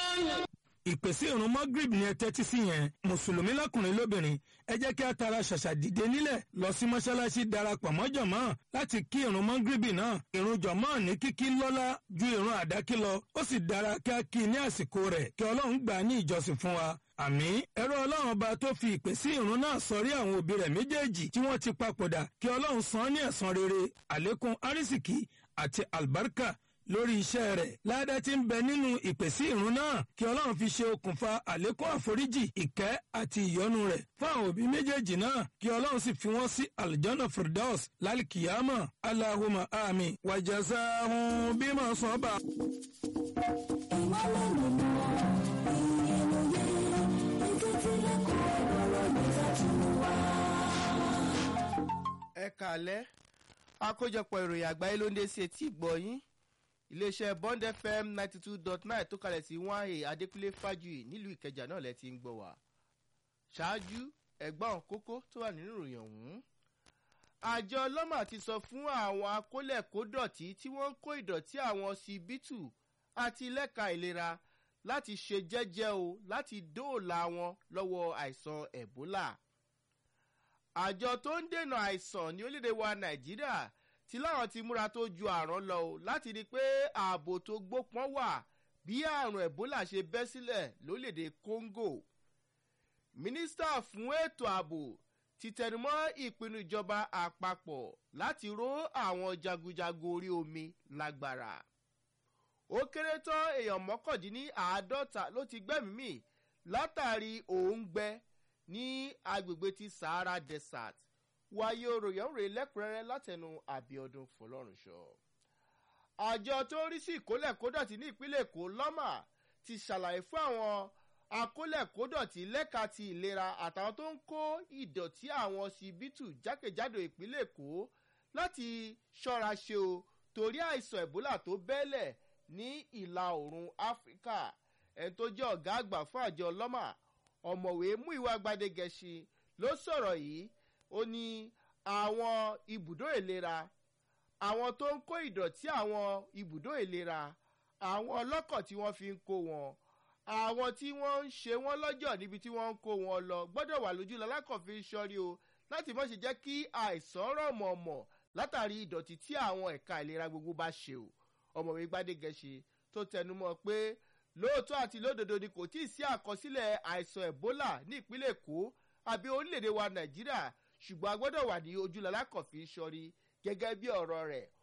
ìpèsè ìrun mọ́gírìbì ni ẹ tẹ́tí sí yẹn mùsùlùmí lọ́kùnrin lóbìnrin ẹ jẹ́ kí a tara ṣàṣà dìde nílẹ̀ lọ sí mọ́ṣáláṣí darapọ̀ mọ́ jọ̀mọ́ láti kí ìrun mọ́gírìbì náà ìrun jọ̀mọ́ ní kíkí lọ́lá ju ìrun àdákí lọ ó sì dára kí a kí ní àsìkò rẹ̀ kí ọlọ́run gbà á ní ìjọsìn fún wa àmì ẹ̀rọ ọlọ́run ọba tó fi ìpè sí ìrun náà sọrí àwọn òbí rẹ̀ méjèèjì tí wọ́n ti papòdà kí ọlọ́run san án ní ẹ̀san rere àlékún arísìkí àti àlùbáríkà lórí iṣẹ́ rẹ̀ ládá tí ń bẹ nínú ìpèsè ìrun náà kí ọlọ́run fi ṣe okùnfà àlékún àforíjì ìkẹ́ àti ìyọ́nú rẹ̀ fún àwọn òbí méjèèjì náà kí ọlọ́run sì fi wọ́n sí aljana firdaus lálkìyàmà aláhùmá àmì wàjàsáhùn bímọ sọ́ba. ìmọ̀lẹ̀ nínú ìròyìn ìtútùlẹ̀kùn ọ̀rọ̀ ìtàtúwà. ẹ kàlẹ́ àkójọpọ̀ ìròyìn àgbáyé ló ń dé sí etí ìgbọ̀yìn iléeṣẹ́ bond fm ninety two dot nine tó kalẹ̀ sí one a adékúnlé fájuyì nílùú ìkẹjà náà lẹ́ ti ń gbọ́ wá ṣáájú ẹ̀gbọ́n kókó tó wà nínú ìròyìn ọ̀hún àjọ ọlọ́mà ti sọ fún àwọn akólẹ̀kódọ̀tí tí wọ́n ń kó ìdọ̀tí àwọn síbítù àti lẹ́ka ìlera láti ṣe jẹ́jẹ́ o láti dóòlà wọn lọ́wọ́ àìsàn ẹ̀bólà àjọ tó ń dènà àìsàn ní orílẹ̀-èdè wa nàìjíríà tí láwọn ti múra tó ju àrùn lọ o láti rí i pé ààbò tó gbópọn wà bí àrùn ẹ̀bólà ṣe bẹ́ sílẹ̀ lórílẹ̀‐èdè congo mínísítà fún ètò ààbò ti tẹnumọ́ ìpinnu ìjọba àpapọ̀ láti ró àwọn jagunjagun orí omi lágbára ó kéré tán èèyàn mọ́kàndínní àádọ́ta ló ti gbẹ́mìí mì látàrí òǹgbẹ ní agbègbè ti sahara desert wáyé oròyìn òrè lẹ́kùnrẹ́rẹ́ látẹnu àbíọdún fọlọ́runṣọ. àjọ tó ń rí sí ìkólẹ̀kódọ̀tì ní ìpínlẹ̀ èkó lọ́mà ti ṣàlàyé fún àwọn akólẹ̀kódọ̀tì lẹ́ka ti ìlera àtàwọn tó ń kó ìdọ̀tí àwọn síbítù jákèjádò ìpínlẹ̀ èkó láti ṣọ́ra ṣe o torí àìsàn ẹ̀bólà tó bẹ́lẹ̀ ní ìlà oòrùn áfíríkà ẹni tó jẹ́ ọ̀gá àgbà fún àjọ lọ́mà ọ̀mọ̀wé mú ìwà gbadegẹ̀ṣin ló sọ̀rọ̀ yìí ó ní àwọn ibùdó ìlera àwọn tó ń kó ìdọ̀tí àwọn ibùdó ìlera àwọn ọlọ́kọ̀ tí wọ́n fi ń kó wọn àwọn tí wọ́n ń ṣe wọ́n lọ́jọ́ níbi tí wọ́n ń kó wọn lọ gbọ́dọ̀ wà lójú lalákọ̀ọ́fin sọ́rí o láti mọ̀ ṣe jẹ́ kí àìsàn rọ̀ mọ̀ọ̀mọ̀ látàrí ìdọ̀tí tí àwọn ẹ̀ka ìlera gbogbo bá ṣe o ọmọwé gbadegẹ̀ṣe tó tẹnumọ́ pé lóòótọ́ àti lódodo ni kò tíì sí àkọsílẹ̀ àìsàn ebola ní ìpínlẹ̀ èkó àbí orílẹ̀-èdè wa nàìjíríà ṣùgbọ́n a gbọ́dọ̀ wà ní ojúlọ́lá kọ̀fí sọ́rí gẹ́gẹ́ bí ọ̀rọ̀ rẹ̀